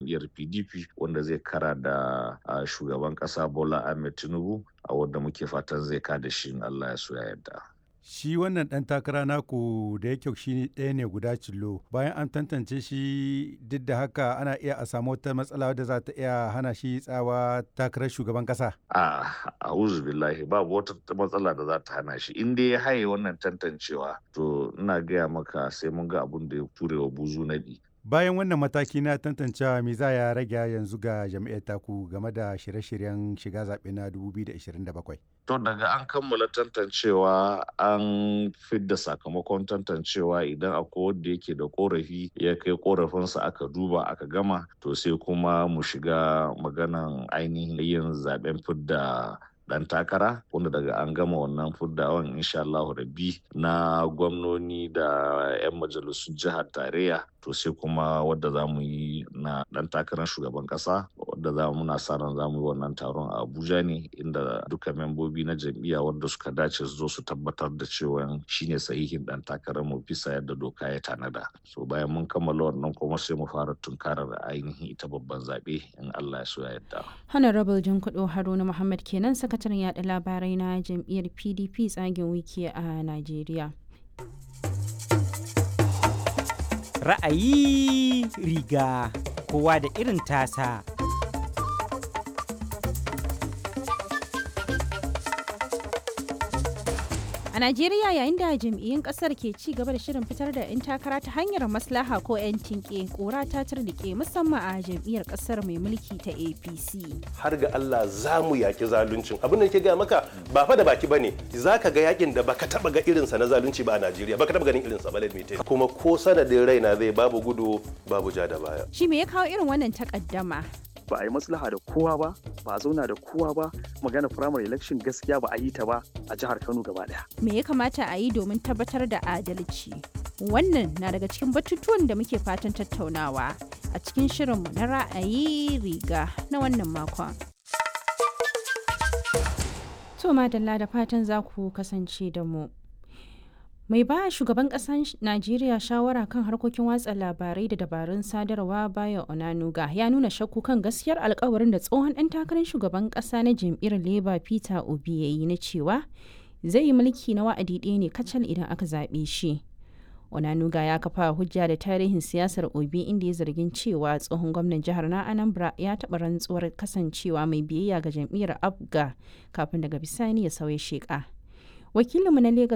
jam'iyyar pdp wanda zai kara da shugaban kasa bola ahmed tinubu a wanda muke fatan zai kada shi in allah ya so ya yarda shi wannan ɗan takara naku da yake shi ɗaya ne guda cillo bayan an tantance shi duk da haka ana iya a samu wata matsala da za ta iya hana shi tsawa takarar shugaban ƙasa. a a'udhu billahi babu wata matsala da za ta hana shi in dai ya haye wannan tantancewa to ina gaya maka sai mun ga abun da ya turewa buzu naɗi bayan wannan mataki na tantancewa me za ya rage yanzu ga jam'iyyar taku game da shirye-shiryen shiga zaɓe na 2027 to daga an kammala tantancewa an fidda sakamakon tantancewa idan akwai wanda yake da korafi ya kai korafinsa aka duba aka gama to sai kuma mu shiga maganan ainihin yin zaben fidda dan takara wanda daga an gama wannan fuddawan insha Allah rabbi na gwamnoni da 'yan majalisun jihar tarayya to sai kuma wadda za mu yi na dan takarar shugaban kasa wadda za mu na sa ran za mu yi wannan taron a Abuja ne inda duka membobi na jam'iyya wadda suka dace su zo su tabbatar da cewa shine sahihin dan takarar mu bisa yadda doka ya tanada so bayan mun kammala wannan kuma sai mu fara tunkarar ainihin ita babban zabe in Allah ya so ya yarda Honorable Jinkudo Haruna Muhammad kenan sakataren yaɗa labarai na jam'iyyar PDP tsagen wiki a Najeriya. Ra'ayi riga kowa da irin tasa. A Najeriya yayin da jam'iyyun kasar ke ci gaba da shirin fitar da 'yan takara ta hanyar maslaha ko 'yan tinke kura ta turnike musamman a jam'iyyar kasar mai mulki ta APC. Har ga Allah za mu yaki zaluncin. Abin da ke ga maka ba fa da baki bane. Za ka ga yakin da baka taba ga irinsa na zalunci ba a Najeriya. Baka taba ganin irinsa ba lalmite. Kuma ko sanadin raina zai babu gudu babu ja da baya. Shi me ya kawo irin wannan takaddama? ba a yi maslaha da kowa ba ba a zauna da kowa ba magana primary election gaskiya ba a yi ta ba a jihar kano gaba daya me ya kamata a yi domin tabbatar da adalci wannan na daga cikin batutuwan da muke fatan tattaunawa a cikin shirinmu na ra'ayi riga na wannan makon to madalla da fatan za ku kasance da mu mai ba shugaban ƙasar najeriya shawara kan harkokin watsa labarai da dabarun sadarwa bayan onanuga ya nuna shakku kan gaskiyar alkawarin da tsohon ɗan takarar shugaban ƙasa na jam'iyyar labour peter obi ya yi na cewa zai yi mulki na wa'adi ɗaya ne kacal idan aka zaɓe shi onanuga ya kafa hujja da tarihin siyasar obi inda ya zargin cewa tsohon gwamnan jihar na anambra ya taɓa rantsuwar kasancewa mai biyayya ga jam'iyyar abga kafin daga bisani ya sauya sheƙa wakilinmu na Legas